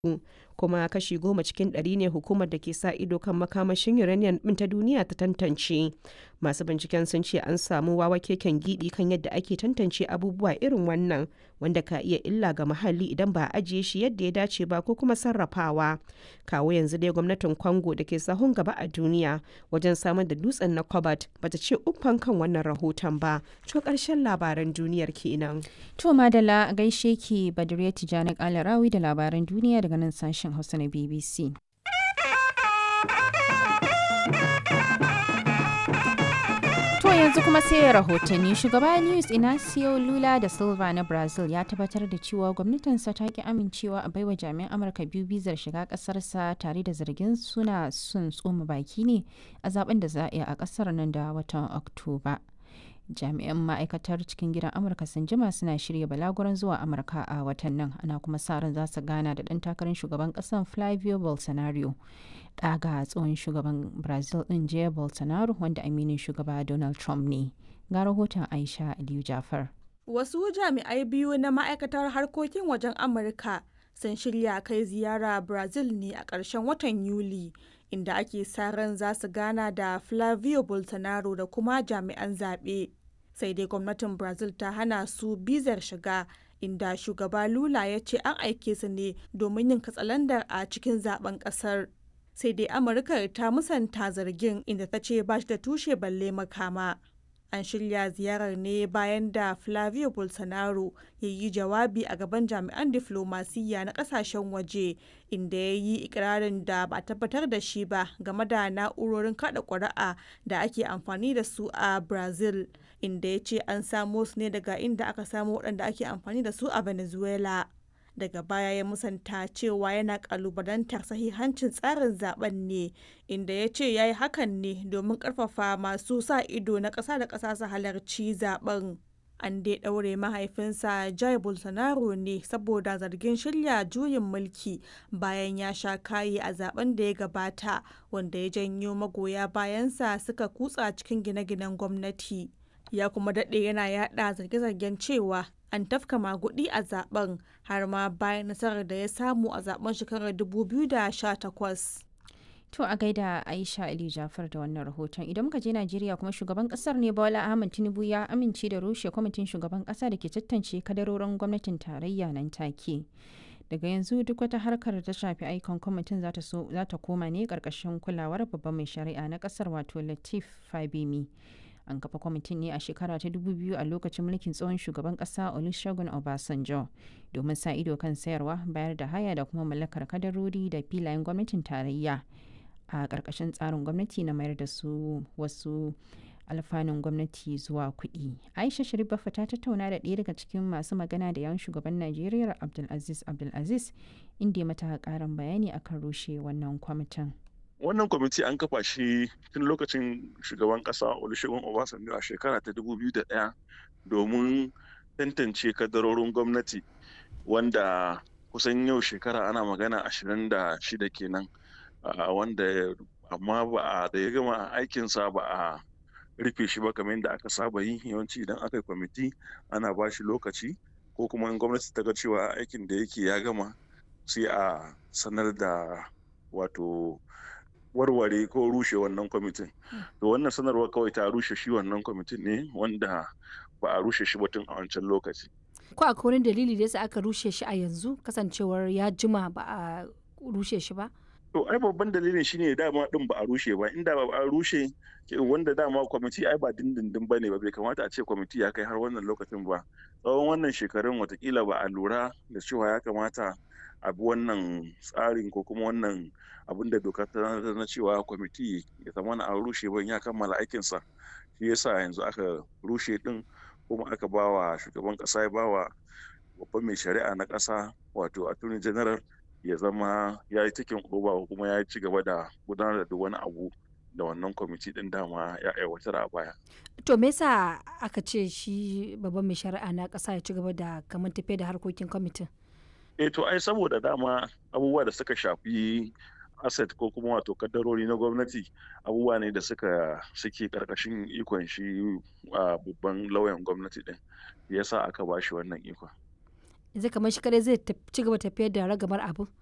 kuma kashi goma cikin ɗari ne hukumar da ke sa ido kan makamashin uranium ɗin ta duniya ta tantance. Masu binciken sun ce an samu wawa keken giɓi kan yadda ake tantance abubuwa irin wannan wanda ka iya illa ga muhalli idan ba a ajiye shi yadda ya dace ba ko kuma sarrafawa. Kawo yanzu dai gwamnatin Congo da ke sahun gaba a duniya wajen samar da dutsen na cobalt bata ce uffan kan wannan rahoton ba. To ƙarshen labaran duniyar kenan. To Madala gaishe ki Badriya Tijani Kalarawi da labaran duniya daga nan sashen Hausa na BBC. To yanzu kuma sai rahotanni shugaba Luis Inacio Lula da Silva na Brazil ya tabbatar da cewa gwamnatinsa ta ki amincewa a baiwa jami'an Amurka biyu bizar shiga kasarsa tare da zargin suna sun tsoma baki ne a zaben da za a yi a kasar nan da watan Oktoba. jami'an ma'aikatar cikin gidan amurka sun jima suna shirya balaguran zuwa amurka a watan nan ana kuma sa ran za su gana da ɗan takarar shugaban ƙasar flavio bolsonaro ɗaga tsohon shugaban brazil ɗin jair bolsonaro wanda aminin shugaba donald trump ne ga rahoton aisha aliyu jafar wasu jami'ai biyu na ma'aikatar harkokin wajen amurka sun shirya kai ziyara brazil ne a ƙarshen watan yuli inda ake sa ran za su gana da flavio bolsonaro da kuma jami'an zaɓe sai dai gwamnatin brazil ta hana su bizar shiga inda shugaba lula ya ce an aike su ne domin yin katsalandar a cikin zaben kasar sai dai amurka ta musanta zargin inda ta ce ba shi da tushe balle makama an shirya ziyarar ne bayan da flavio bolsonaro ya yi jawabi a gaban jami'an diflomasiyya na kasashen waje inda ya yi ikirarin da ba a tabbatar da shi ba game da na'urorin kada ƙuri'a da ake amfani da su a brazil inda ya ce an samo su ne daga inda aka samo waɗanda ake amfani da su a venezuela daga baya ya musanta cewa yana kalubalantar sahihancin tsarin zaben ne inda ya ce ya yi hakan ne domin karfafa masu sa ido na ƙasa da ƙasa su halarci zaben an dai ɗaure mahaifinsa jai bolsonaro ne saboda zargin shirya juyin mulki bayan ya sha kayi a zaben da ya gabata wanda ya janyo magoya bayansa suka kutsa cikin gine-ginen gwamnati ya kuma daɗe yana yaɗa zarge-zargen cewa an tafka magudi a zaben har ma bayan nasarar da ya samu a zaben shekarar 2018. To a gaida Aisha Ali Jafar da wannan rahoton idan muka je Najeriya kuma shugaban kasar ne Bola Ahmed Tinubu ya amince da rushe kwamitin shugaban kasa da ke tantance kadarorin gwamnatin tarayya nan take. Daga yanzu duk wata harkar da ta shafi aikon kwamitin za ta koma ne karkashin kulawar babban mai shari'a na kasar wato Latif Fabemi. an kafa kwamitin ne a shekara ta 2000 a lokacin mulkin tsohon shugaban kasa olusegun obasanjo domin sa ido kan sayarwa bayar da haya da kuma mallakar kadarori da filayen gwamnatin tarayya a ƙarƙashin tsarin gwamnati na mayar da su wasu alfanun gwamnati zuwa kuɗi aisha sharif bafa ta tattauna da ɗaya daga cikin masu magana da yawan shugaban najeriya abdulaziz abdulaziz inda ya mata ƙarin bayani akan rushe wannan kwamitin wannan kwamiti an kafa shi tun lokacin shugaban kasa olusegun obasanjo a shekara ta 2001 domin tantance kadarorin gwamnati wanda kusan yau shekara ana magana 26 kenan wanda amma ba a da ya gama aikinsa ba a rufe shi ba kamar yadda aka saba yi yawanci idan aka yi kwamiti ana ba shi lokaci ko kuma in gwamnati ta ga cewa aikin da yake ya gama sai a sanar da wato warware ko rushe wannan kwamitin to wannan sanarwar kawai ta rushe shi wannan kwamitin ne wanda ba a rushe shi batun a wancan lokaci ko akwai wani dalili da yasa aka rushe shi a yanzu kasancewar ya jima ba a rushe shi ba to ai babban dalilin shine dama din ba a rushe ba inda ba a rushe wanda dama kwamiti ai ba dindindin bane ba bai kamata a ce kwamiti ya kai har wannan lokacin ba tsawon wannan shekarun watakila ba a lura da cewa ya kamata a bi wannan tsarin ko kuma wannan abin da doka ta na cewa kwamiti ya zama na an rushe ban ya kammala aikinsa shi yasa yanzu aka rushe din kuma aka ba wa shugaban kasa ya ba wa babban mai shari'a na kasa wato attorney general ya zama ya yi cikin oba kuma ya ci gaba da gudanar da wani abu da wannan kwamiti din dama ya aiwatar a baya. To me yasa aka ce shi babban mai shari'a na kasa ya ci gaba da kamar tafiya da harkokin kwamitin? eh to ai saboda dama abubuwa da suka shafi asset ko kuma wato kaddarori na gwamnati abubuwa ne da suka suke karkashin ikon shi a babban lauyan gwamnati din yasa aka ba shi wannan ikon yanzu kamar shi kadai zai ci gaba tafiyar da ragamar abu